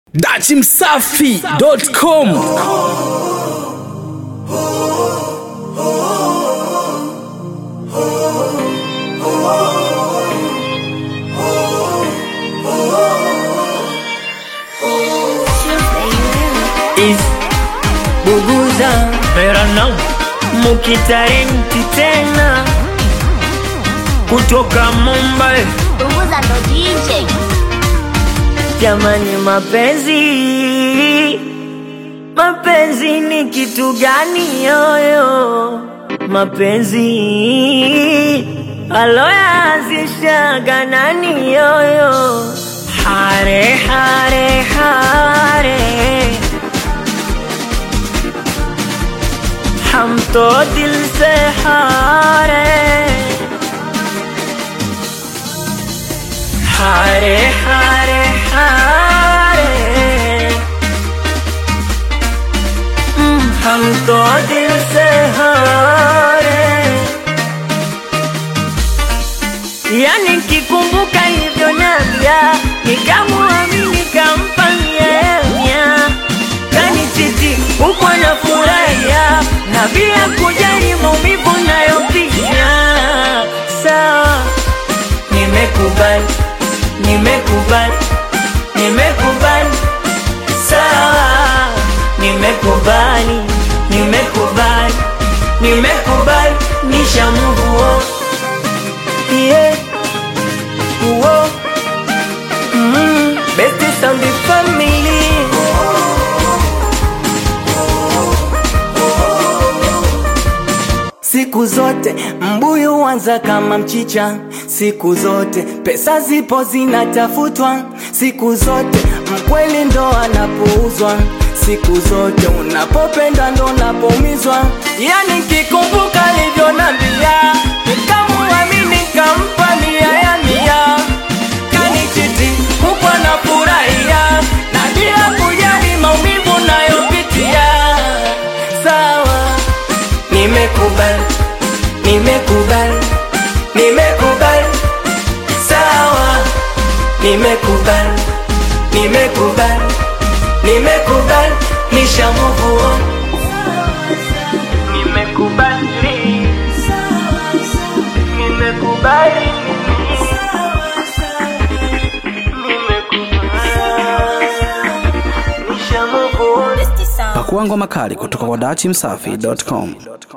dachimsafi.com is Buguza Verano Mukitarenti tena kutoka Mumbai. Punguza ndo DJ. Jamani, mapenzi mapenzi ni kitu gani yoyo? Mapenzi aloyaanzishaga nani yoyo? Hare hare hare हम तो दिल से हारे हारे हारे हारे हम्म, हम तो दिल से हारे yani kikumbuka hivyo navya nikamuamini kampa miemya kanichiti huko na furahia na bila kujali maumivu nayopitia sawa nimekubali nimekubali nimekubali sawa nimekubali nimekubali nimekubali nishamuvuo yeah. Uo. Mm. Best sound family Siku zote mbuyu huanza kama mchicha, siku zote pesa zipo zinatafutwa, siku zote mkweli ndo anapouzwa, siku zote unapopenda ndo unapoumizwa. Yani kikumbuka alivyonambia, nikamuamini kampa mia ya mia, kanichiti huku anafurahia na bila kujali maumivu nayopitia. Sawa, nimekubali, nimekubali, nimekubali, sawa, nimekubali, nimekubali, nimekubali, nishamuvua, nimekubali, nimekubali, nimekubali, nishamuvua. pakuangwa makali kutoka kwa dachimsafi.com